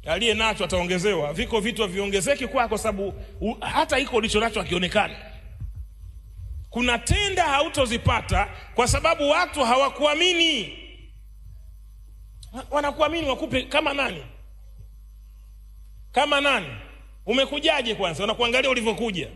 aliye nacho ataongezewa. Viko vitu haviongezeki kwako, sababu u- hata iko ulicho nacho hakionekani. Kuna tenda hautozipata kwa sababu watu hawakuamini. Wa- Wanakuamini wakupe kama nani? Kama nani? Umekujaje kwanza? Wanakuangalia ulivyokuja.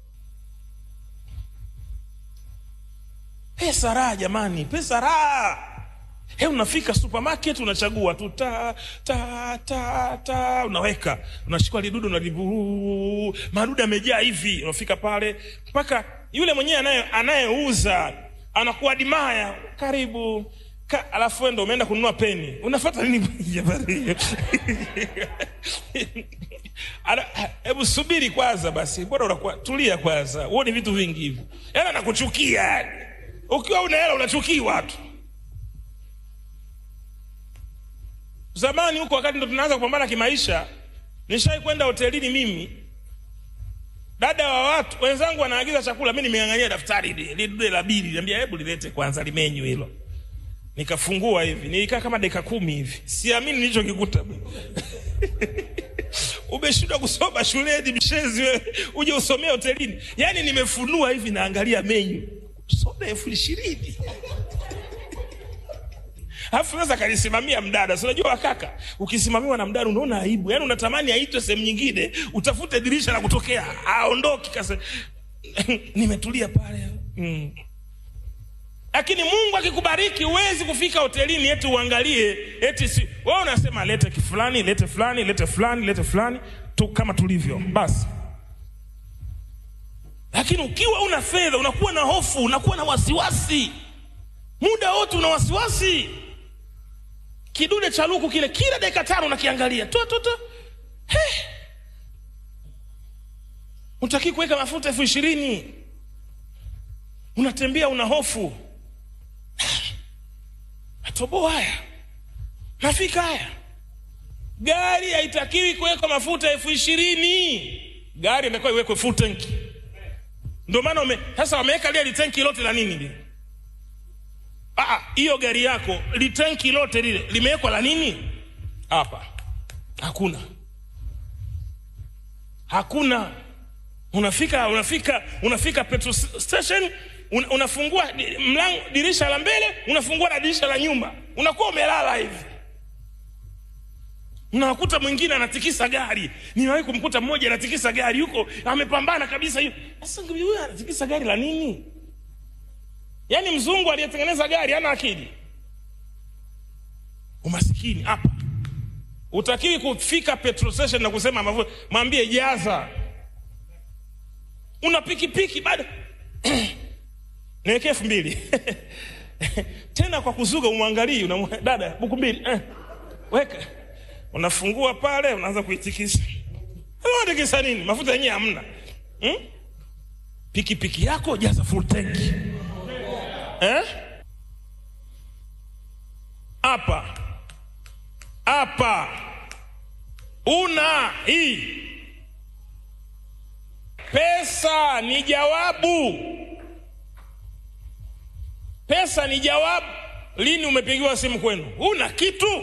Pesa raha jamani, pesa raha. He, unafika supermarket unachagua tu ta ta ta ta, unaweka unachukua lidudu unalibu, madudu yamejaa hivi. Unafika pale mpaka yule mwenyewe anaye anayeuza anakuwa dimaya, karibu Ka, alafu wewe ndo umeenda kununua peni, unafuata nini jamani? Ana- Hebu subiri kwanza basi, bora unakuwa tulia kwanza, huoni vitu vingi hivyo. Yaani anakuchukia yani, ukiwa una hela unachukiwa tu. Zamani huko wakati ndo tunaanza kupambana kimaisha, nishai kwenda hotelini mimi, dada wa watu wenzangu wanaagiza chakula, mi nimeng'ang'ania daftari li- lile la bili, niambia hebu lilete kwanza limenyu hilo. Nikafungua hivi, nilikaa kama dakika kumi hivi, siamini nilichokikuta umeshindwa kusoma shuleni mshezi wewe uje usomee hotelini yaani nimefunua hivi naangalia menyu soda elfu ishirini alafu naweza kanisimamia mdada si unajua kaka ukisimamiwa na mdada unaona aibu yaani unatamani aitwe sehemu nyingine utafute dirisha la kutokea aondoki kase nimetulia pale mm. lakini mungu akikubariki huwezi kufika hotelini eti uangalie eti si wewe unasema lete kifulani lete fulani lete fulani lete fulani tu kama tulivyo basi lakini ukiwa una fedha unakuwa na hofu unakuwa na wasiwasi muda wote una wasiwasi kidude cha luku kile kila dakika tano unakiangalia tu tu tu He. utakii kuweka mafuta elfu ishirini unatembea una hofu matoboa haya nafika haya gari haitakiwi kuwekwa mafuta elfu ishirini gari inatakiwa iwekwe full tanki ndio maana ume, sasa wameweka lile litanki lote la nini lile Ah, hiyo gari yako litanki lote lile limewekwa la nini hapa hakuna hakuna unafika unafika unafika petrol station una, unafungua di- mlango dirisha la mbele unafungua na dirisha la nyuma unakuwa umelala hivi unakuta mwingine anatikisa gari niwahi kumkuta mmoja anatikisa gari huko amepambana kabisa hiyo sasa huyu anatikisa gari la nini yaani mzungu aliyetengeneza gari hana akili umasikini hapa utakiwi kufika petrol station na kusema mafuta mwambie jaza una pikipiki bado niwekee elfu mbili tena kwa kuzuga umwangalii unamwa- dada buku mbili eh, weka unafungua pale unaanza kuitikisa unatikisa nini mafuta yenyewe hamna hmm? pikipiki yako jaza full tanki eh? hapa hapa una hii pesa ni jawabu pesa ni jawabu lini umepigiwa simu kwenu una kitu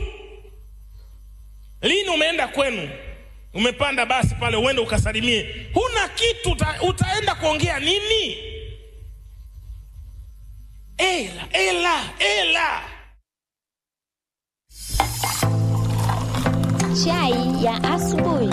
lini umeenda kwenu umepanda basi pale uende ukasalimie huna kitu uta, utaenda kuongea nini ela ela ela Chai ya asubuhi.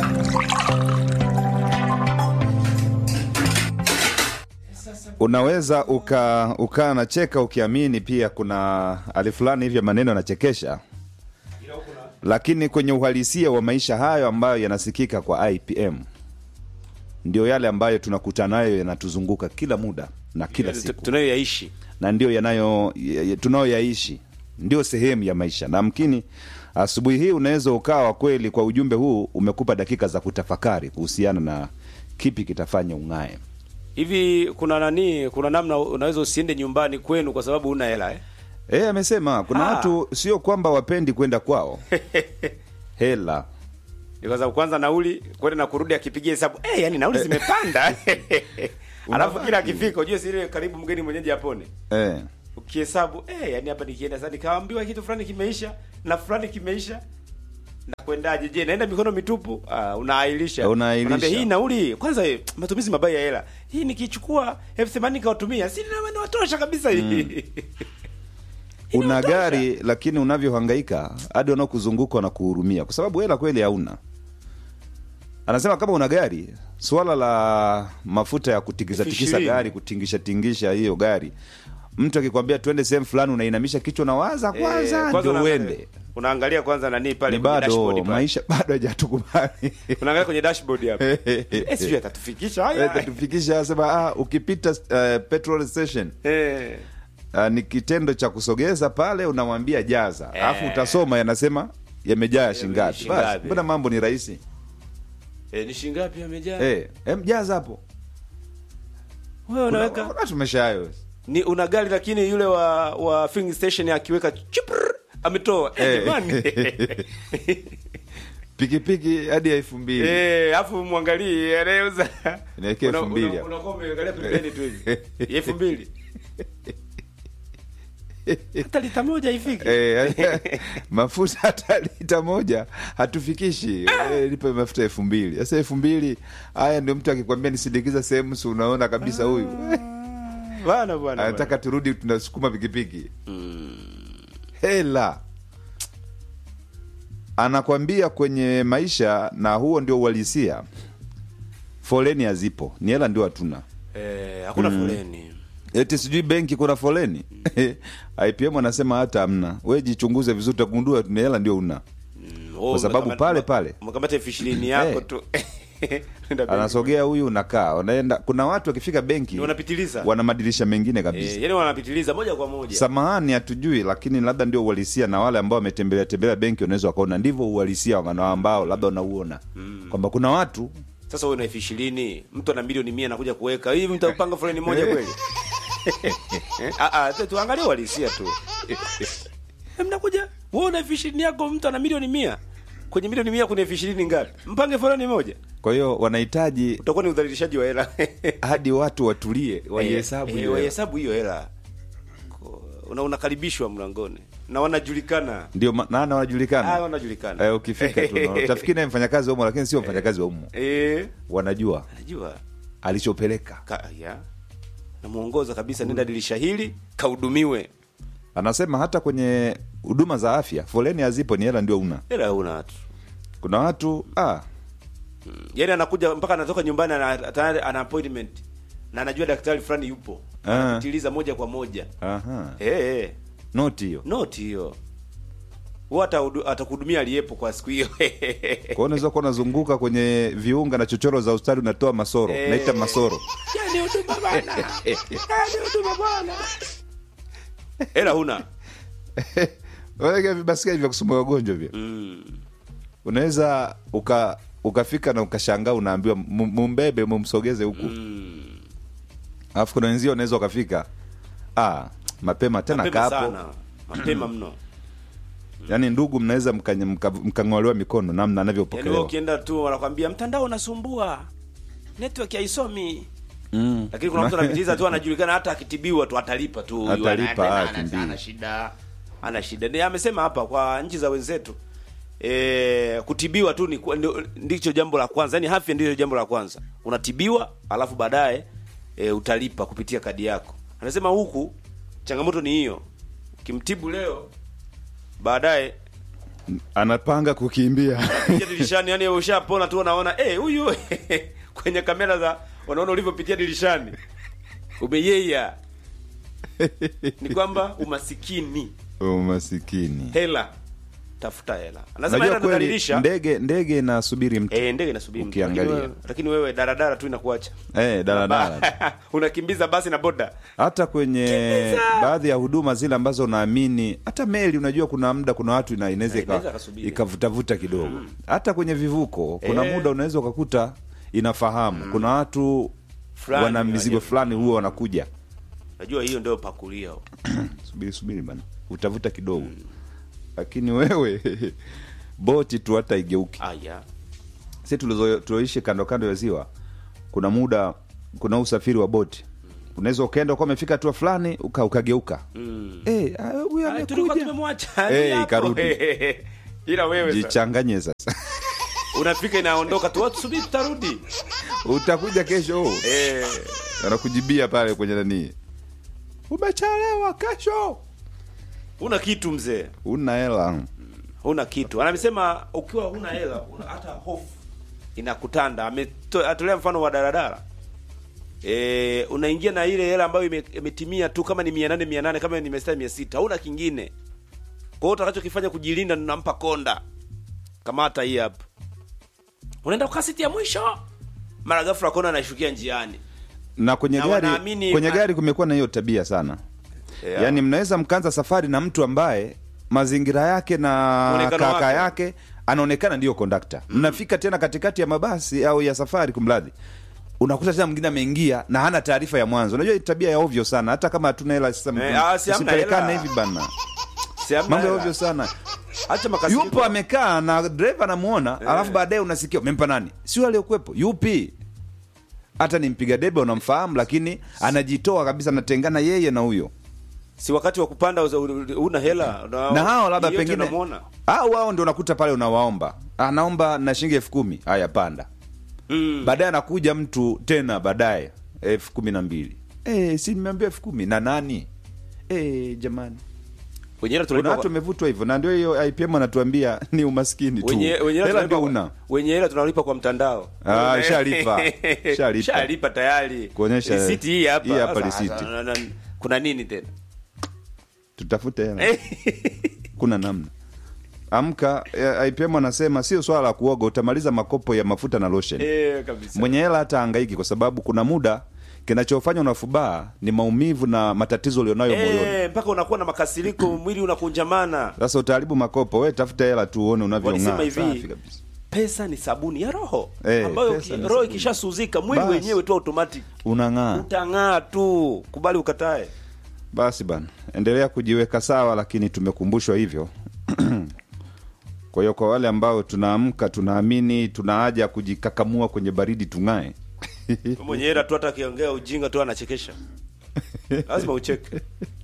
unaweza uka ukaa nacheka ukiamini pia kuna hali fulani hivyo maneno yanachekesha lakini kwenye uhalisia wa maisha hayo ambayo yanasikika kwa ipm ndio yale ambayo tunakutana nayo yanatuzunguka kila muda na kila siku tunayoyaishi na ndio yanayo ya- ya- tunayoyaishi ndio sehemu ya maisha na mkini asubuhi hii unaweza ukawa kweli kwa ujumbe huu umekupa dakika za kutafakari kuhusiana na kipi kitafanya ung'ae hivi kuna nani kuna namna unaweza usiende nyumbani kwenu kwa sababu una hela eh? Eh, amesema kuna Ah. watu sio kwamba wapendi kwenda kwao hela Ni kwa sababu kwanza nauli kwenda na kurudi akipigia hesabu eh, yani nauli zimepanda alafu kila akifika ujue sile karibu mgeni mwenyeji apone eh. ukihesabu eh, yani hapa nikienda sasa nikaambiwa kitu fulani kimeisha na fulani kimeisha nakwendaje je naenda mikono mitupu ah, unaahilisha Unaahilisha. Unaambia, hii nauli kwanza eh, matumizi mabaya ya hela hii nikichukua elfu themanini kawatumia si na- nawatosha kabisa hii una Inatosha. gari lakini unavyohangaika hadi wanaokuzunguka wanakuhurumia kwa sababu hela kweli hauna anasema kama una gari swala la mafuta ya kutikisa Elfu tikisa ishirini. gari kutingisha tingisha hiyo gari mtu akikwambia twende sehemu fulani unainamisha kichwa na waza Eh, kwanza ndio unaangalia- uende unaangalia kwanza nani pale ni kwenye bado dashboard pale. maisha bado hajatukubali unaangalia kwenye dashboard hapo eh sijui atatufikisha haya tufikisha sema ah, ukipita uh, petrol station eh uh, ni kitendo cha kusogeza pale unamwambia jaza alafu Eh. utasoma yanasema yamejaa shingapi shingapi. basi mbona mambo ni rahisi eh ni shingapi amejaa Eh, em jaza hapo wewe unaweka Kuna- tumesha hayo ni una gari lakini yule wa wa filling station akiweka chipr ametoa eh, Eh. jamani pikipiki hadi ya elfu mbili eh afu mwangalie anayeuza Niwekee Una- elfu mbili una- hapo. unakuwa umeangalia pembeni tu hivi elfu mbili hata lita moja ifiki Eh, mafuta hata lita moja hatufikishi Eh, lipe mafuta elfu mbili sasa elfu mbili haya ndio mtu akikwambia nisindikiza sehemu si unaona kabisa huyu bwana bwana anataka turudi tunasukuma pikipiki hela anakwambia kwenye maisha na huo ndio uhalisia foleni hazipo ni hela ndio hatuna eh hakuna foleni eti sijui benki kuna foleni ipm anasema hata hamna we jichunguze vizuri utagundua ni hela ndio una Oh, sababu umekamata- pale pale. umekamata elfu ishirini yako Eh. tu Nenda benki. anasogea huyu unakaa unaenda kuna watu wakifika benki Ndio wanapitiliza wana madirisha mengine kabisa eh, yani wanapitiliza moja kwa moja samahani hatujui lakini labda ndio uhalisia na wale ambao wametembelea tembelea benki wanaweza wakaona ndivyo uhalisia wa ambao labda unauona kwamba kuna watu sasa wewe una elfu ishirini mtu ana milioni mia nakuja kuweka hivi mtapanga foleni moja kweli Eh, ah, ah, tu- tuangalie uhalisia tu Eh, mnakuja wewe una elfu ishirini yako mtu ana milioni mia kwenye milioni mia kuna elfu ishirini ngapi mpange foleni moja kwa hiyo wanahitaji utakuwa ni udhalilishaji wa hela hadi watu watulie waihesabu Eh, hiyo eh, hela. waihesabu hiyo hela Ko- una unakaribishwa mlangoni na wanajulikana ndio ma- nana ah, wanajulikana wanajulikana eh, ukifika tu unaona. utafikiri naye mfanyakazi wa umo lakini sio mfanyakazi wa umo eh wanajua najua alichopeleka Ka, ya namuongoza kabisa nenda dirisha hili kahudumiwe anasema hata kwenye huduma za afya foleni hazipo ni hela ndio una hela una watu kuna watu ah, yaani anakuja mpaka anatoka nyumbani ana, tayari ana appointment na anajua daktari fulani yupo Ah. anapitiliza moja kwa moja aha. eh eh noti hiyo noti hiyo huwa atahudu- atakuhudumia aliyepo kwa siku hiyo kwao unaweza kuwa unazunguka kwenye viunga na chochoro za ustadi unatoa masoro Eh. naita masoro yani huduma bwana yani huduma bwana hela huna Weka vibasikeli vya kusumbua wagonjwa vya mm. unaweza uka ukafika na ukashangaa unaambiwa "Mu- mumbebe mumsogeze huku Mm. alafu kuna wenzio unaweza ukafika ah, mapema tena mapema kapo sana mapema mno yaani ndugu mnaweza mkang'olewa mka, mkang'olewa mikono namna yaani wewe anavyopokelewa ukienda tu wanakwambia mtandao unasumbua network haisomi mm. lakini kuna mtu anapitiliza tu anajulikana hata akitibiwa tu atalipa tu huyu, Atalipa, ana- ah, ana- kimbii. ana shida ana shida Ndiye amesema hapa kwa nchi za wenzetu e, kutibiwa tu ni kwa- ndio- ndicho jambo la kwanza yani afya ndicho jambo la kwanza unatibiwa alafu baadaye e, utalipa kupitia kadi yako anasema huku changamoto ni hiyo ukimtibu leo baadaye anapanga kukimbia pitia dirishani yani ushapona tu unaona eh huyu kwenye kamera za wanaona ulivyopitia dirishani umeyeya ni kwamba umasikini umasikini hela tafuta hela anasema najua hela kweli inadhalilisha ndege ndege inasubiri mtu eh ndege inasubiri mtu. Ukiangalia. Lakini wewe- lakini wewe daradara tu inakuacha eh, daladala unakimbiza basi na boda hata kwenye Kimbiza! baadhi ya huduma zile ambazo unaamini hata meli unajua kuna muda kuna watu ina- inaweza Eh, inaweza ika- kasubiri. ikavutavuta kidogo hata kwenye vivuko kuna Eh. muda unaweza ukakuta inafahamu kuna watu Fulani wana mizigo waje- fulani huwa wanakuja najua hiyo ndio pakulia subiri subiri bana utavuta kidogo lakini wewe boti tu hata igeuki aya si tulizo- tulioishi kando kando ya ziwa kuna muda kuna usafiri wa boti unaweza ukaenda ukawa umefika hatua fulani uka, ukageuka mm. Eh, ah, huyu Ah, tulikuwa amekuja tumemwacha Eh, ni hapo. ikarudi. ila wewe sasa, jichanganye sasa unafika inaondoka tu watu subiri tutarudi utakuja kesho eh anakujibia pale kwenye nani umechelewa kesho una kitu mzee una hela huna kitu anamesema ukiwa huna hela una, hata hofu inakutanda Ameto- atolea mfano wa daladala e, unaingia na ile hela ambayo ime- imetimia tu kama ni mia nane mia nane kama ni mia sita mia sita hauna kingine kwa hiyo utakachokifanya kujilinda nampa konda kamata hii hapa unaenda kwa siti ya mwisho mara ghafla kona anashukia njiani na kwenye Na gari wanaamini- kwenye gari kumekuwa na hiyo tabia sana Yeah. yaani mnaweza mkaanza safari na mtu ambaye mazingira yake na Muonekano kaka wake. yake anaonekana ndiyo kondakta mnafika tena katikati ya mabasi au ya safari kumradhi unakuta tena mwingine ameingia na hana taarifa ya mwanzo unajua hii tabia ya ovyo sana hata kama hatuna hela sasa Eh, ah, si hamna usipelekane hela. hivi bana Si hamna mambo ya hela. ovyo sana Acha makasiriko. yupo amekaa na dereva anamuona alafu baadaye unasikia umempa nani sio aliyekuwepo yupi hata ni mpiga debe unamfahamu lakini anajitoa kabisa anatengana yeye na huyo si wakati wa kupanda uza- una hela na hao labda yote pengine unamuona. au wao ndio unakuta pale unawaomba anaomba na shilingi elfu kumi haya panda Mm. baadaye anakuja mtu tena baadaye elfu kumi na mbili e, si nimeambia elfu kumi na nani e, jamani wenye hela kuna tunalipa watu kwa- wamevutwa hivyo na ndio hiyo ipm anatuambia ni umaskini tu wenye wenye hela hela ndio tunalipa- una wenye hela tunalipa kwa mtandao Ah, shalipa. Shalipa. shalipa tayari Kuonyesha- risiti hii hapa hii hapa Sasa, risiti. na- na- kuna nini tena tutafute hela kuna namna amka eh, IPM anasema sio swala la kuoga utamaliza makopo ya mafuta na lotion eh kabisa mwenye hela hata angaiki kwa sababu kuna muda kinachofanya unafubaa ni maumivu na matatizo ulionayo moyoni eh mpaka unakuwa na makasiriko mwili unakunjamana sasa utaharibu makopo we tafuta hela tu uone unavyong'aa Walisema hivi, Safi kabisa. pesa ni sabuni ya roho Eh, ambayo pesa ki- ni roho sabuni. ikishasuzika mwili Basi. wenyewe tu automatic unang'aa utang'aa tu kubali ukatae basi bana endelea kujiweka sawa lakini tumekumbushwa hivyo kwa hiyo kwa wale ambao tunaamka tunaamini tuna haja ya kujikakamua kwenye baridi tung'ae mwenye hela tu hata akiongea ujinga tu anachekesha lazima ucheke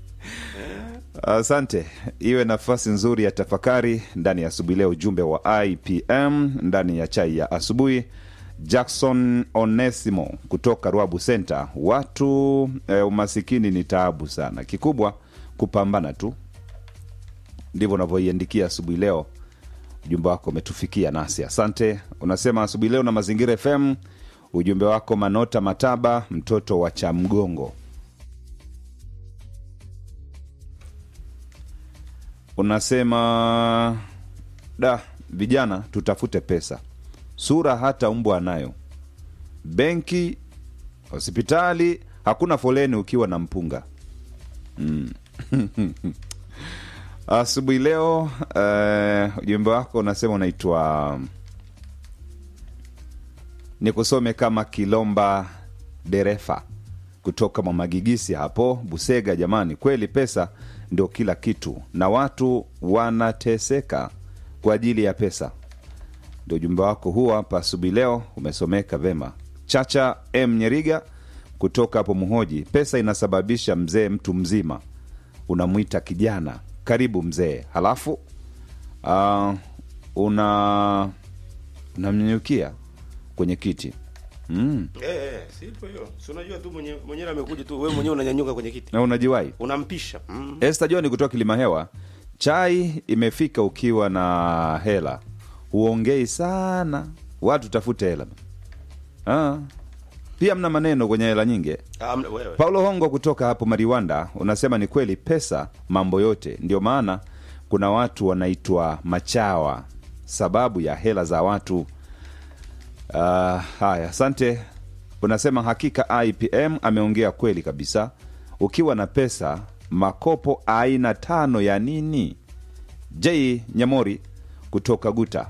asante iwe nafasi nzuri ya tafakari ndani ya asubuhi leo ujumbe wa ipm ndani ya chai ya asubuhi jackson onesimo kutoka ruabu center watu eh, umasikini ni taabu sana kikubwa kupambana tu ndivyo unavyoiandikia asubuhi leo ujumbe wako umetufikia nasi asante unasema asubuhi leo na mazingira fm ujumbe wako manota mataba mtoto wa chamgongo unasema da vijana tutafute pesa sura hata mbwa anayo benki hospitali hakuna foleni ukiwa na mpunga mm. asubuhi leo eh, ujumbe wako unasema unaitwa nikusome kama kilomba derefa kutoka mwamagigisi hapo busega jamani kweli pesa ndio kila kitu na watu wanateseka kwa ajili ya pesa ndio ujumbe wako huo hapa asubuhi leo umesomeka vema chacha m nyeriga kutoka hapo muhoji pesa inasababisha mzee mtu mzima unamwita kijana karibu mzee halafu uh, una unamnyanyukia kwenye kiti mm. eh eh si hivyo hiyo si unajua tu mwenye mwenyewe amekuja tu wewe mwenyewe unanyanyuka kwenye kiti na unajiwai unampisha mm. Esther John kutoka Kilima Hewa, chai imefika ukiwa na hela, huongei sana, watu tafute hela. Ah. Pia mna maneno kwenye hela nyingi. Ah, mna- wewe Paulo Hongo kutoka hapo Mariwanda unasema ni kweli, pesa mambo yote, ndio maana kuna watu wanaitwa machawa sababu ya hela za watu. Uh, haya, asante. Unasema hakika IPM ameongea kweli kabisa. Ukiwa na pesa, makopo aina tano ya nini? J Nyamori kutoka Guta.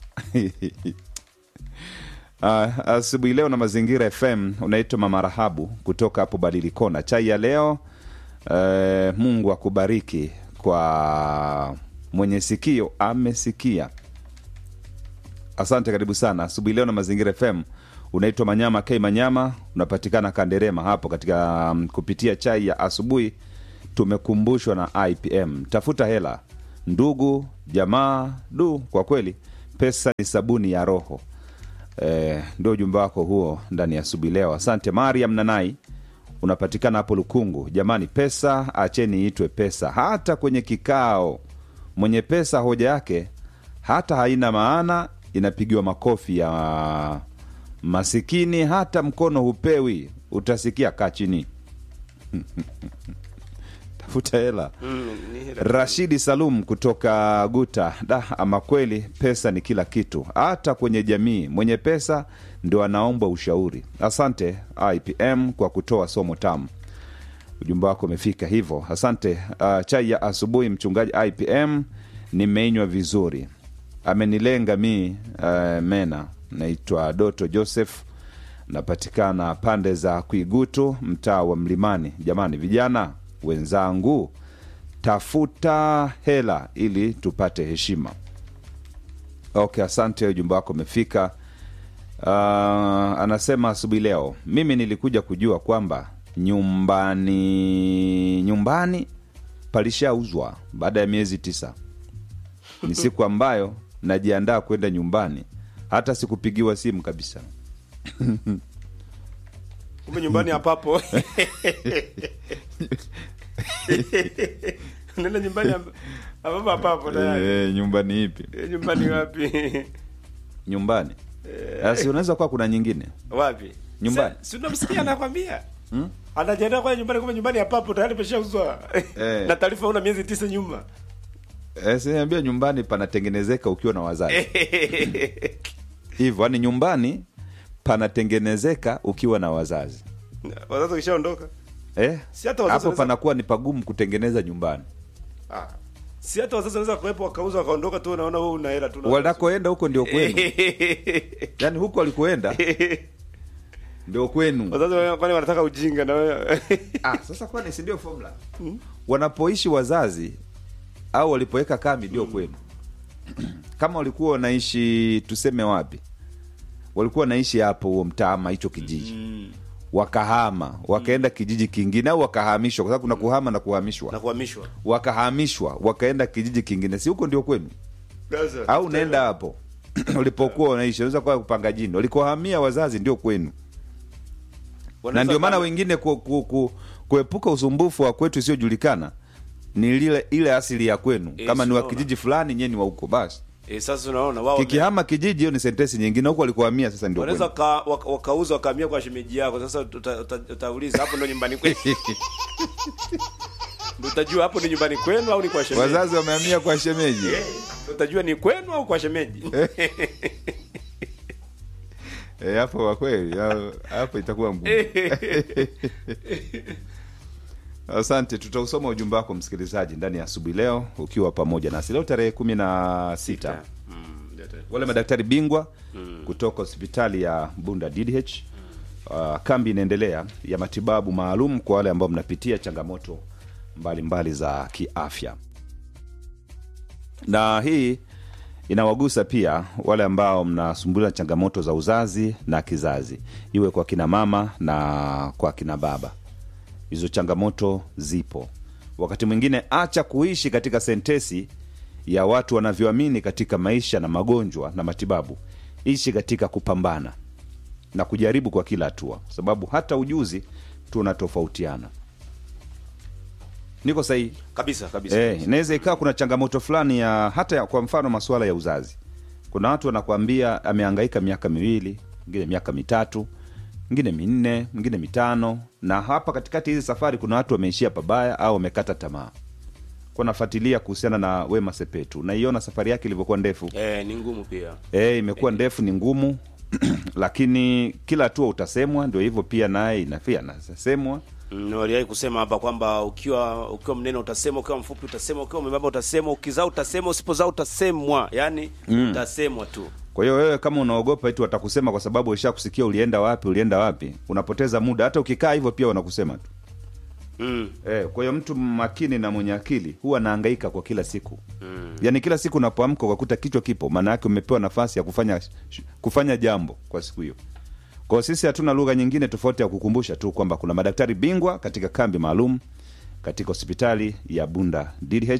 Uh, asubuhi leo na mazingira fm unaitwa mama rahabu kutoka hapo badilikona chai ya leo uh, mungu akubariki kwa mwenye sikio amesikia asante karibu sana asubuhi leo na mazingira fm unaitwa manyama k manyama unapatikana kanderema hapo katika um, kupitia chai ya asubuhi tumekumbushwa na ipm tafuta hela ndugu jamaa du kwa kweli pesa ni sabuni ya roho e, ndio ujumbe wako huo ndani ya asubuhi leo asante mariam nanai unapatikana hapo lukungu jamani pesa acheni itwe pesa hata kwenye kikao mwenye pesa hoja yake hata haina maana inapigiwa makofi ya masikini hata mkono hupewi utasikia kaa chini tafuta hela Mm, ni hela. rashidi salum kutoka guta da ama kweli pesa ni kila kitu hata kwenye jamii mwenye pesa ndio anaomba ushauri asante ipm kwa kutoa somo tamu ujumbe wako umefika hivyo asante uh, chai ya asubuhi mchungaji ipm nimeinywa vizuri amenilenga mi uh, mena naitwa doto joseph napatikana pande za kuigutu mtaa wa mlimani jamani vijana wenzangu tafuta hela ili tupate heshima okay asante ujumbe wako umefika uh, anasema asubuhi leo mimi nilikuja kujua kwamba nyumbani nyumbani palishauzwa baada ya miezi tisa ni siku ambayo najiandaa kwenda nyumbani hata sikupigiwa simu kabisa kumbe nyumbani hapapo nenda nyumbani hap- hapapo hapapo tayari e, nyumbani ipi Eh, nyumbani wapi nyumbani asi unaweza kuwa kuna nyingine wapi Nyumbani. Sa- si unamsikia anakwambia anajiandaa kwa nyumbani kumbe nyumbani hapapo tayari peshauzwa Eh. na taarifa una miezi tisa nyuma e, sinaambia nyumbani panatengenezeka ukiwa na wazazi hivyo yani nyumbani panatengenezeka ukiwa na wazazi wazazi wakishaondoka eh? Si hata wazazi hapo wanaweza- panakuwa ni pagumu kutengeneza nyumbani Ah. si hata wazazi wanaweza kuwepo wakauza wakaondoka tu unaona wewe una hela tu na- wanakoenda huko ndio kwenu yaani huko walikoenda ndio kwenu wazazi wa- kwani wanataka ujinga na wewe ah, sasa kwani si ndio formula wanapoishi wazazi au walipoweka kambi ndio kwenu kama walikuwa wanaishi tuseme wapi walikuwa wanaishi hapo huo mtaa ama hicho kijiji wakahama wakaenda kijiji kingine au wakahamishwa kwa sababu kuna kuhama na kuhamishwa na kuhamishwa wakahamishwa wakaenda kijiji kingine si huko ndio kwenu Sasa, au unaenda hapo ulipokuwa unaishi unaweza kuwa kupanga jini walikohamia wazazi ndio kwenu na wanaweza ndio maana kama- wengine ku, ku, ku, kuepuka usumbufu wa kwetu isiyojulikana ni lile ile asili ya kwenu Eh, kama ni wa sinaona. kijiji fulani nyewe ni wa huko basi eh, sasa unaona wao kikihama kijiji hiyo ni sentensi nyingine huko walikohamia sasa ndio wanaweza kwenu waka- waka- wakauza wakahamia kwa shemeji yako sasa uta- uta- utauliza hapo ndo nyumbani kwenu Ndio utajua hapo ni nyumbani kwenu au ni kwa shemeji wazazi wamehamia kwa shemeji Ndio utajua ni kwenu au kwa shemeji Eh, hapo kwa kweli ha- hapo itakuwa ngumu asante tutausoma ujumbe wako msikilizaji ndani ya asubuhi leo ukiwa pamoja nasi leo tarehe kumi na sita Mm, ndio tena. wale madaktari bingwa kutoka hospitali ya bunda ddh uh, kambi inaendelea ya matibabu maalum kwa wale ambao mnapitia changamoto mbalimbali mbali za kiafya na hii inawagusa pia wale ambao mnasumbuliwa na changamoto za uzazi na kizazi iwe kwa kina mama na kwa kina baba hizo changamoto zipo wakati mwingine acha kuishi katika sentesi ya watu wanavyoamini katika maisha na magonjwa na matibabu ishi katika kupambana na kujaribu kwa kila hatua kwa sababu hata ujuzi tunatofautiana niko sahihi kabisa kabisa Eh, inaweza ikawa kuna changamoto fulani ya hata ya, kwa mfano masuala ya uzazi kuna watu wanakwambia amehangaika miaka miwili mwingine miaka mitatu mwingine minne mwingine mitano na hapa katikati hizi safari kuna watu wameishia pabaya au wamekata tamaa kwa nafuatilia kuhusiana na wema sepetu naiona safari yake ilivyokuwa ndefu eh, ni ngumu pia e, imekuwa ndefu ni ngumu lakini kila hatua utasemwa ndio hivyo pia naye inafia nasemwa Mm, waliwahi kusema hapa kwamba ukiwa ukiwa mnene utasema ukiwa mfupi utasema ukiwa mwembamba utasema ukizaa utasema usipozaa utasemwa yani utasemwa tu kwa hiyo wewe kama unaogopa eti watakusema kwa sababu isha kusikia ulienda wapi ulienda wapi unapoteza muda hata ukikaa hivyo pia wanakusema tu mm. e, kwa hiyo mtu makini na mwenye akili huwa anahangaika kwa kila siku mm. yaani kila siku unapoamka ukakuta kichwa kipo maana yake umepewa nafasi ya kufanya kufanya jambo kwa siku hiyo kwao sisi hatuna lugha nyingine tofauti ya kukumbusha tu kwamba kuna madaktari bingwa katika kambi maalum katika hospitali ya bunda dh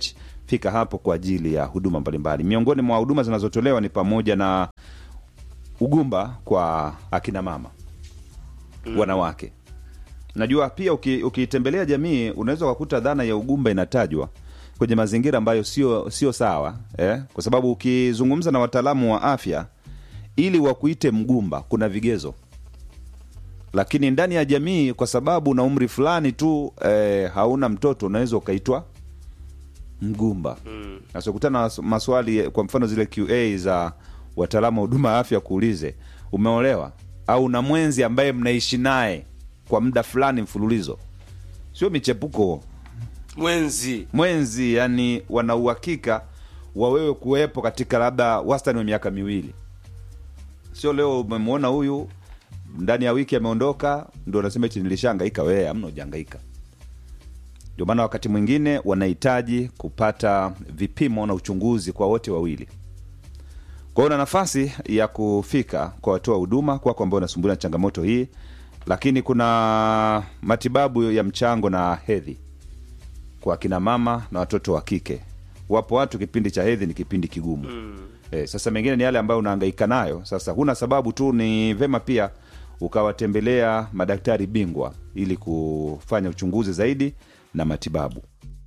fika hapo kwa ajili ya huduma mbalimbali miongoni mwa huduma zinazotolewa ni pamoja na ugumba kwa akina mama mm. wanawake najua pia uki- ukiitembelea jamii unaweza ukakuta dhana ya ugumba inatajwa kwenye mazingira ambayo sio sio sawa eh? kwa sababu ukizungumza na wataalamu wa afya ili wakuite mgumba kuna vigezo lakini ndani ya jamii kwa sababu na umri fulani tu eh, hauna mtoto unaweza ukaitwa mgumba sasa ukutana na maswali kwa mfano zile qa za wataalamu wa huduma ya afya kuulize umeolewa au na mwenzi ambaye mnaishi naye kwa muda fulani mfululizo sio michepuko mwenzi mwenzi yani wana uhakika wa wewe kuwepo katika labda wastani wa miaka miwili sio leo umemwona huyu ndani ya wiki ameondoka ndo unasema eti nilishaangaika wewe amna ujaangaika ndio maana wakati mwingine wanahitaji kupata vipimo na uchunguzi kwa wote wawili kwa hiyo una nafasi ya kufika kwa watoa huduma kwako ambao unasumbuliwa na changamoto hii lakini kuna matibabu ya mchango na hedhi kwa akina mama na watoto wa kike wapo watu kipindi cha hedhi ni kipindi kigumu mm. e, sasa mengine ni yale ambayo unahangaika nayo sasa huna sababu tu ni vema pia ukawatembelea madaktari bingwa ili kufanya uchunguzi zaidi na matibabu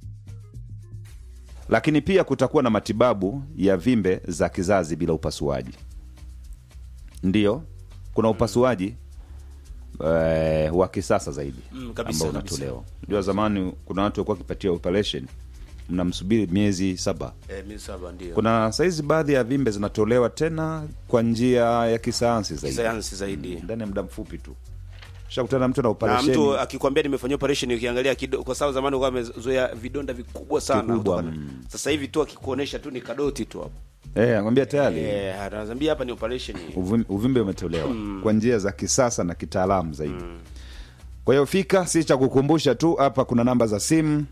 lakini pia kutakuwa na matibabu ya vimbe za kizazi bila upasuaji ndiyo kuna upasuaji eh, wa kisasa zaidi Mm, kabisa, ambao kabisa. unatolewa ndio zamani kuna watu walikuwa wakipatia operation mnamsubiri miezi saba eh, mi saba ndio kuna saizi baadhi ya vimbe zinatolewa tena kwa njia ya kisayansi zaidi sayansi zaidi ndani ya muda mfupi tu shakutana na mtu na na operation mtu akikwambia nimefanyia operation ukiangalia kido, kwa sababu zamani ulikuwa amezoea vidonda vikubwa sana Vikubwa, kutokana- mm. sasa hivi tu akikuonesha tu ni kadoti tu hapo eh, anakwambia tayari eh anazambia hapa ni operation uvim- uvimbe umetolewa kwa njia za kisasa na kitaalamu zaidi kwa hiyo fika si cha kukumbusha tu hapa kuna namba za simu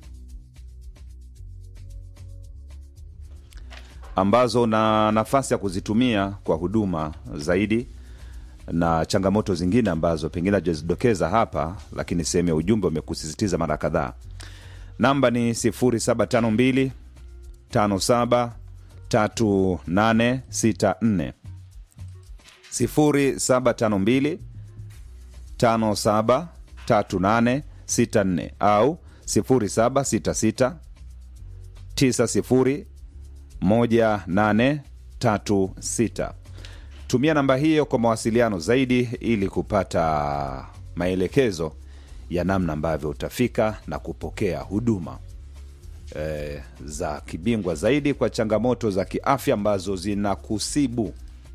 ambazo na nafasi ya kuzitumia kwa huduma zaidi na changamoto zingine ambazo pengine hajazidokeza hapa lakini sehemu ya ujumbe umekusisitiza mara kadhaa namba ni 0752 57 3864 0752 57 3864 au 0766 90 1836 tumia namba hiyo kwa mawasiliano zaidi ili kupata maelekezo ya namna ambavyo utafika na kupokea huduma eh, za kibingwa zaidi kwa changamoto za kiafya ambazo zinakusibu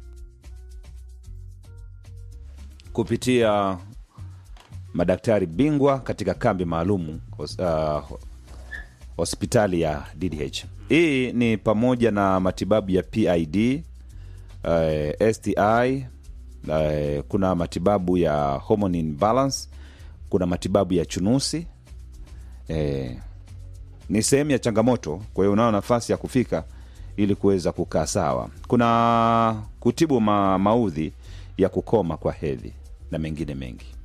kupitia madaktari bingwa katika kambi maalum hos- uh, hospitali ya ddh hii ni pamoja na matibabu ya pid uh, sti uh, kuna matibabu ya hormone imbalance kuna matibabu ya chunusi eh, ni sehemu ya changamoto kwa hiyo unao nafasi ya kufika ili kuweza kukaa sawa kuna kutibu ma, maudhi ya kukoma kwa hedhi na mengine mengi